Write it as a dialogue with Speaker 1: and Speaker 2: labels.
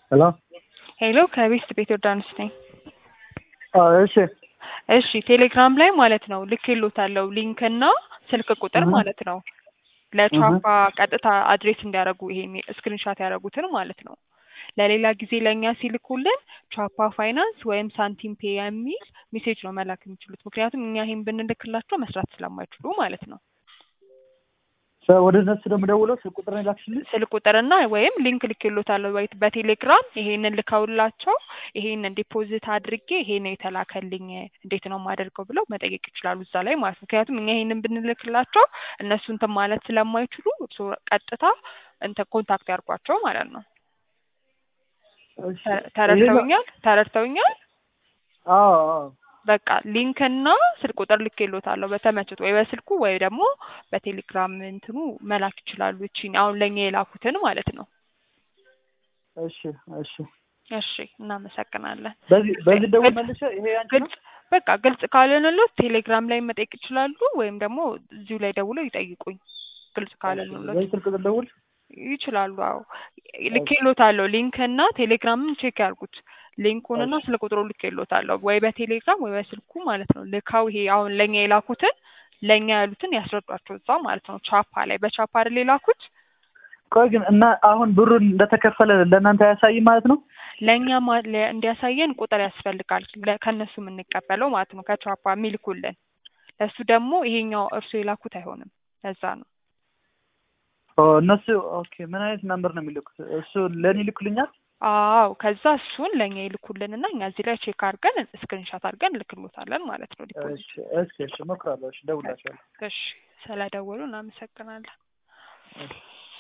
Speaker 1: ሄሎ
Speaker 2: ሄሎ ከቤስት ቤት ዮርዳኖስ ነኝ።
Speaker 1: አዎ፣ እሺ
Speaker 2: እሺ ቴሌግራም ላይ ማለት ነው ልኬሎታለሁ ሊንክ እና ስልክ ቁጥር
Speaker 1: እህ።
Speaker 2: ማለት ነው ለቻፓ ቀጥታ አድሬስ እንዲያደርጉ ይሄን ስክሪንሻት ያደረጉትን ማለት ነው። ለሌላ ጊዜ ለእኛ ሲልኩልን ቻፓ ፋይናንስ ወይም ሳንቲም ፔ የሚል ሜሴጅ ነው መላክ የሚችሉት። ምክንያቱም እኛ ይሄን ብንልክላቸው መስራት ስለማይችሉ ማለት ነው።
Speaker 1: ሰ- ወደ እነሱ ደግሞ ደውለው ስልክ ቁጥር ላክሽልኝ።
Speaker 2: ስልክ ቁጥርና ወይም ሊንክ ልኬሎታለሁ ወይ በቴሌግራም ይሄንን ልከውላቸው ይሄንን ዲፖዚት አድርጌ ይሄ ነው የተላከልኝ እንዴት ነው የማደርገው ብለው መጠየቅ ይችላሉ እዛ ላይ ማለት ነው። ምክንያቱም እኛ ይሄንን ብንልክላቸው እነሱ እንትን ማለት ስለማይችሉ እርሶ ቀጥታ እንትን ኮንታክት ያርጓቸው ማለት ነው።
Speaker 1: እሺ።
Speaker 2: ተ- ተረድተውኛል ተረድተውኛል።
Speaker 1: አዎ አዎ
Speaker 2: በቃ ሊንክና ስልክ ቁጥር ልኬሎታለሁ በተመችቶ ወይ በስልኩ ወይ ደግሞ በቴሌግራም እንትኑ መላክ ይችላሉ። እቺን አሁን ለእኛ የላኩትን ማለት ነው።
Speaker 1: እሺ እሺ።
Speaker 2: እሺ እናመሰግናለን።
Speaker 1: በዚህ በዚህ ደውል መልሼ ይሄ ያንቺ ነው?
Speaker 2: ግልጽ በቃ ግልጽ ካልሆነሎት ቴሌግራም ላይ መጠየቅ ይችላሉ፣ ወይም ደግሞ እዚሁ ላይ ደውለው ይጠይቁኝ። ግልጽ ካልሆነሎት
Speaker 1: በዚህ ስልክ ቁጥር ደውል።
Speaker 2: ይችላሉ። አዎ ልኬሎታለሁ። ሊንክ እና ቴሌግራምን ቼክ ያርጉት። ሊንኩንና
Speaker 1: እሺ።
Speaker 2: ስልክ ቁጥሩ ልኬሎታለሁ ወይ በቴሌግራም ወይ በስልኩ ማለት ነው። ልካው ይሄ አሁን ለእኛ የላኩትን ለእኛ ያሉትን ያስረዷቸው እዛ ማለት ነው። ቻፓ ላይ በቻፓ አይደል የላኩት
Speaker 1: ቆይ ግን እና አሁን ብሩን እንደተከፈለ ለእናንተ አያሳይም ማለት ነው?
Speaker 2: ለእኛ ማ- ለ- እንዲያሳየን ቁጥር ያስፈልጋል ለ- ከእነሱ የምንቀበለው ማለት ነው። ከቻፓ የሚልኩልን ለእሱ ደግሞ ይሄኛው እርሱ የላኩት አይሆንም። ለዛ ነው።
Speaker 1: ኦ እነሱ ኦኬ። ምን አይነት ነምበር ነው የሚልኩት? እሱ ለእኔ ይልኩልኛል?
Speaker 2: አዎ ከዛ እሱን ለእኛ ይልኩልንና እኛ እዚህ ላይ ቼክ አድርገን ስክሪንሻት አድርገን ልክሎታለን ማለት ነው። ዲፖዚት
Speaker 1: እሺ እሺ እሺ። እሞክራለሁ። እሺ እደውልላቸዋለሁ።
Speaker 2: እሺ ስለደወሉ እናመሰግናለን።
Speaker 1: እሺ።